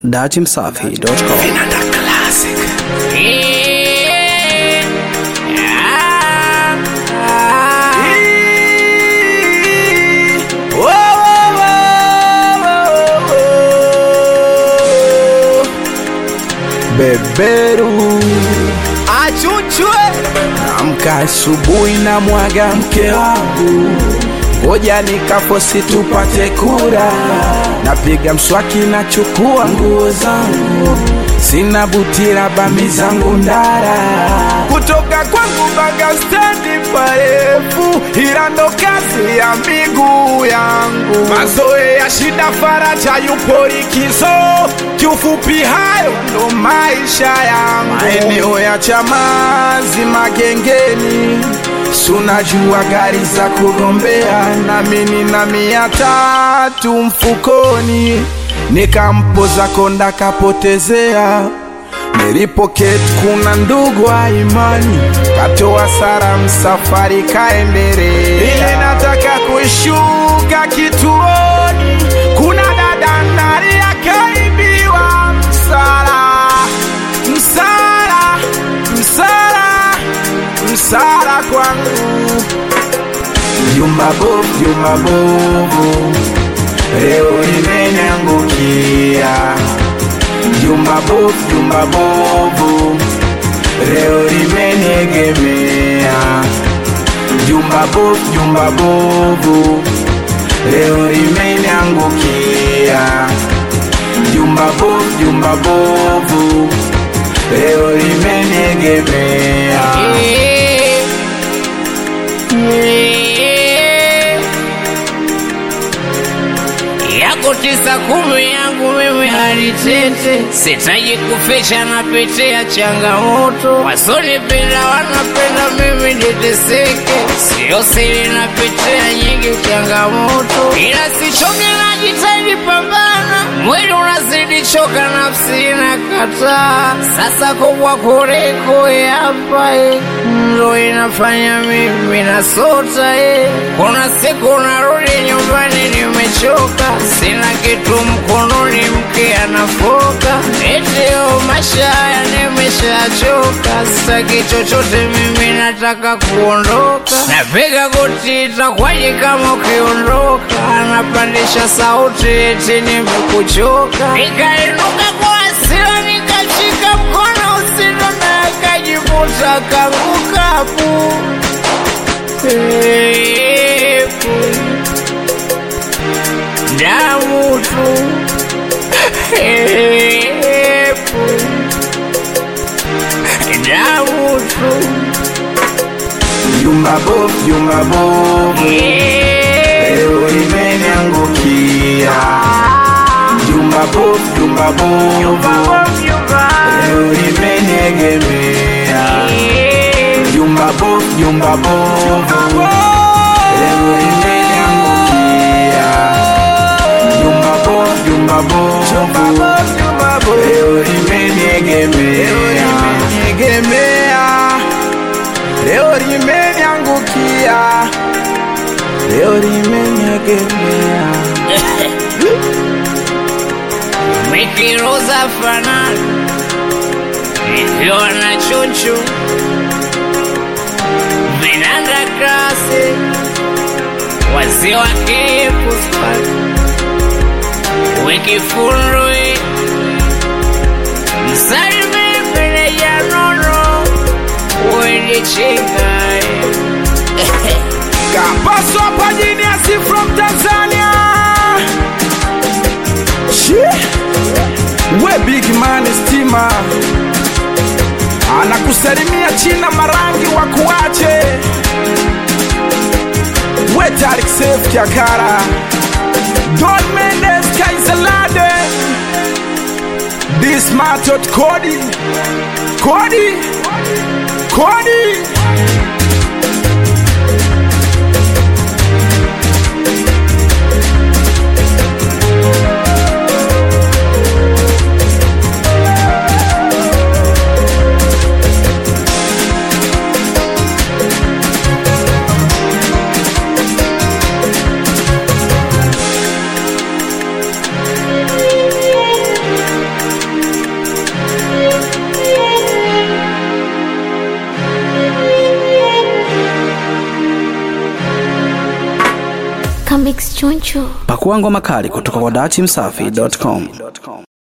datimsafi.com. Beberu achuchwe, amka asubuhi na mwaga mke wangu, ngoja nikafosi tupate kura, napiga mswaki na chukua nguo zangu, sina butira bami zangu ndara, kutoka kwangu mpaka stendi parefu, ila ndo kazi ya miguu yangu, mazoe ya shida faraja yupo likizo, kiufupi hayo ndo maisha yangu, maeneo ya Chamazi Magengeni sunajua gari za kugombea, nami nina mia tatu mfukoni, nikampoza konda kapotezea Nilipoketi kuna ndugu wa imani katoa salamu, safari kaendelea. Ile nataka kushuka kituoni, kuna dada ndani akaibiwa msala, msala, msala, msala kwangu jumba bovu, jumba bovu, leo limeniangukia jumba bovu, jumba bovu, leo limeniegemea. Jumba bovu, jumba bovu, leo limeniangukia. Jumba bovu, jumba bovu, leo limeniegemea. yako tisa kumi yangu mimi halitete, sitaji kufisha napitia changamoto, wasonipenda wanapenda mimi niteseke, sio siri napitia nyingi changamoto, ila sichoke najitahidi pambana, mwili unazidi choka, nafsi inakataa, sasa kubwa kuliko hapa eh, ndo inafanya mimi nasota eh. Kuna siku narudi nyumbani nimechoka, sina kitu mkononi, mke anafoka, etio maisha haya nimeshachoka, sitaki chochote mimi, nataka kuondoka. Napiga goti, itakwaje kama ukiondoka? Anapandisha sauti, eti nimekuchoka. Nikainuka kwa hasira, nikashika mkono usino na akajivuta kangukapu pepo damu tu pepo damu tu Jumba bovu, jumba bovu, leo limeniangukia. Jumba bovu, jumba bovu, leo limeniegemea. Jumba bovu, jumba bovu, leo limeniangukia. Jumba bovu, jumba bovu, leo limeniegemea. Leo limeniangukia, leo limeniegemea. Mikiroza fanana ikiwa na chuchu vinanda kasi wazee wa kipuspat wikifundwi msalimi meneja nono wendichikai Kapaso hapa Genius from Tanzania. Shit. We big man stima anakusalimia China marangi wa kuache we Tarik Safe Kiakara Don Mendes Kaisalade This Matot Cody Cody Cody Mix Choncho. Pakua ngoma kali kutoka kwa dachimsafi.com.